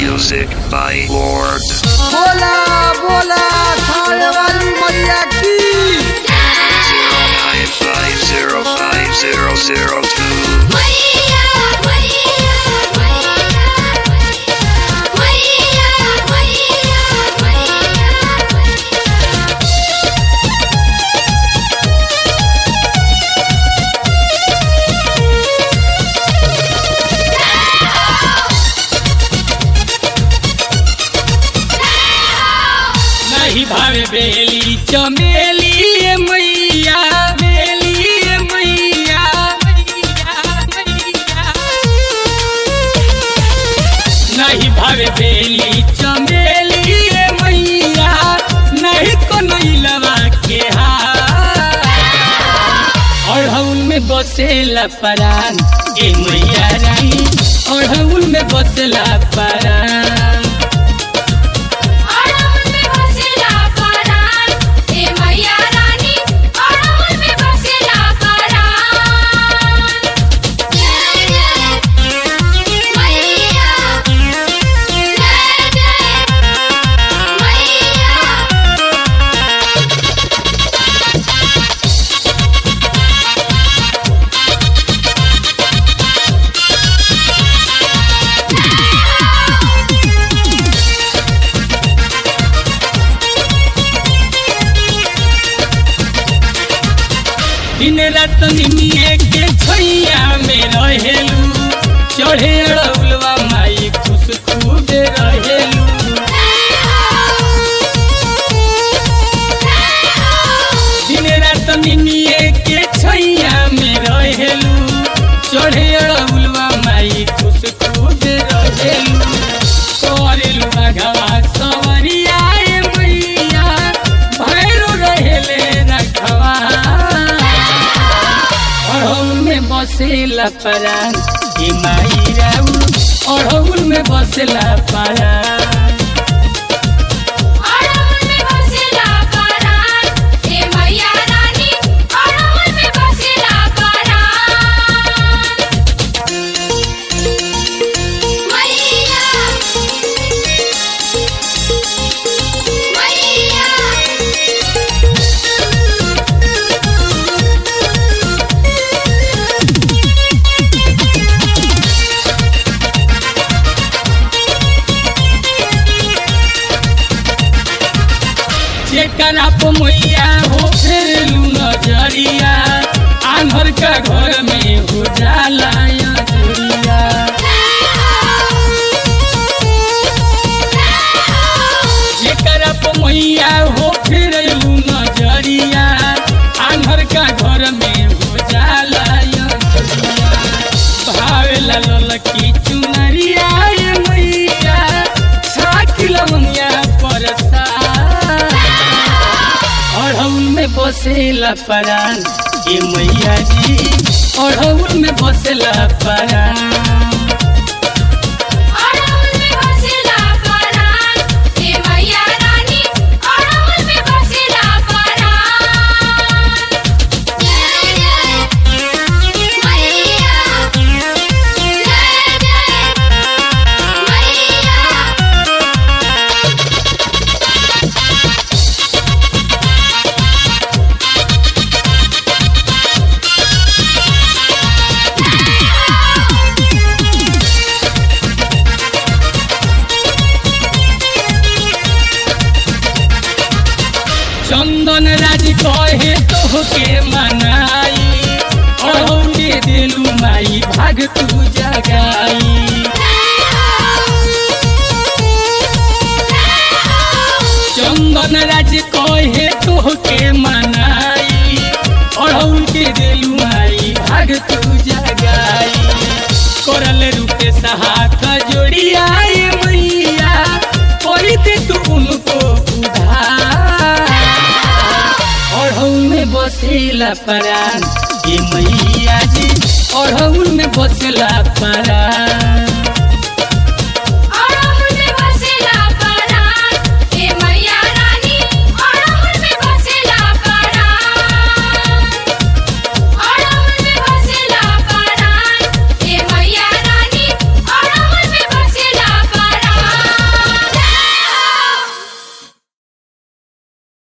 Music by Lord. बोला बोला खाने वाली मैया की Zero nine five zero five zero zero two. नहीं भावे बेली चमेली ए मैया बेली ए मैया मैया, मैया। नहीं भावे बेली चमेली ए मैया नहीं कोनो इलवा के हार और हउल में बसेला परान ए मैया रानी और हउल में बसेला परान दिन रात निमिए के छैया में रहेलू चढ़े अड़ौलवा माई खुश खूब रहेलू दिन रात निमिए के छैया में रहेलू चढ़े अड़ौलवा माई खुश खूब रहेलू करेलू बाघवा सवरिया ए मैया भैरो रहेले रखवा अड़हुल में बसेला परान ए माई राउ अड़हुल में बसेला परान जेकरा पे मैया हो फेरलू नजरिया आंधर का घर में हो जाला अजरिया जेकरा पे मैया हो फेरलू नजरिया आंधर का घर में हो जाला अजरिया भावेला ललकी चुनरिया ए मैया साकिल मनिया परसा अड़हुल में बसेला परान ए मैया जी अड़हुल में बसेला परान चंदन राज कहे तोहके मनाई अड़ौले दिलू माई भाग तू जगाई चंदन राज कहे तोहके मनाई अड़ौल के दिलू माई भाग तू जगाई करल रूपे सहाथ जोड़िया ए मैया कोई दे तू उनको उधार अड़हुल में बसेला परान ये मैया जी अड़हुल में बसेला परान